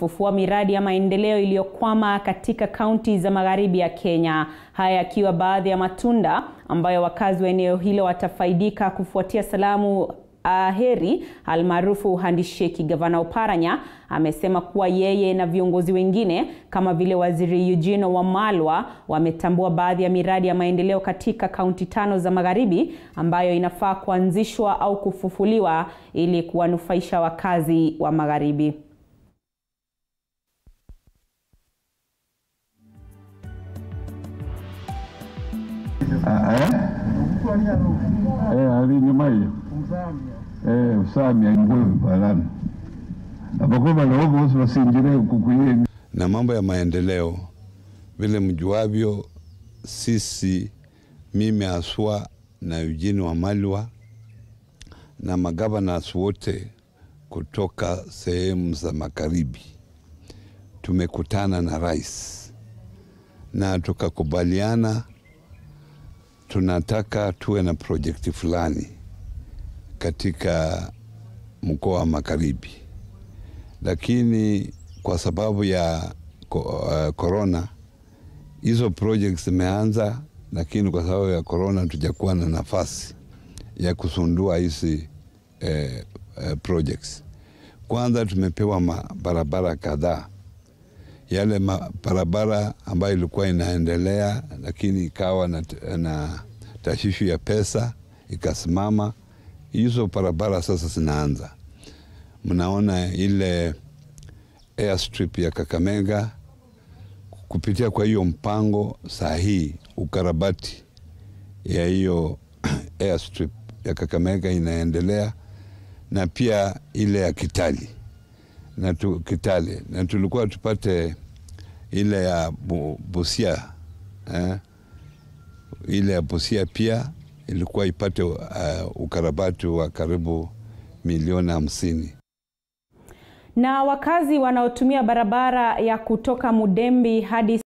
fufua miradi ya maendeleo iliyokwama katika kaunti za magharibi ya Kenya. Haya yakiwa baadhi ya matunda ambayo wakazi wa eneo hilo watafaidika kufuatia salamu Aheri almaarufu handisheki. Gavana Oparanya amesema kuwa yeye na viongozi wengine kama vile Waziri Eugene Wamalwa wametambua baadhi ya miradi ya maendeleo katika kaunti tano za magharibi ambayo inafaa kuanzishwa au kufufuliwa ili kuwanufaisha wakazi wa magharibi. alinyumayo usamya ngwe balana abako balawo bose basinjire kukuyeni na mambo ya maendeleo. Vile mjuavyo, sisi mimi haswa na Eugene Wamalwa na magavanas wote kutoka sehemu za magharibi tumekutana na rais na tukakubaliana tunataka tuwe na projekti fulani katika mkoa wa magharibi, lakini kwa sababu ya korona uh, hizo projects zimeanza, lakini kwa sababu ya korona tujakuwa na nafasi ya kusundua hizi eh, eh, projects. Kwanza tumepewa barabara kadhaa, yale barabara ambayo ilikuwa inaendelea, lakini ikawa na, na tashishu ya pesa ikasimama. Hizo barabara sasa zinaanza. Mnaona ile airstrip ya Kakamega kupitia kwa hiyo mpango saa hii ukarabati ya hiyo airstrip ya Kakamega inaendelea na pia ile ya Kitale na tu, Kitale na tulikuwa tupate ile ya bu, Busia eh? ile ya Busia pia ilikuwa ipate uh, ukarabati wa karibu milioni hamsini. Na wakazi wanaotumia barabara ya kutoka Mudembi hadi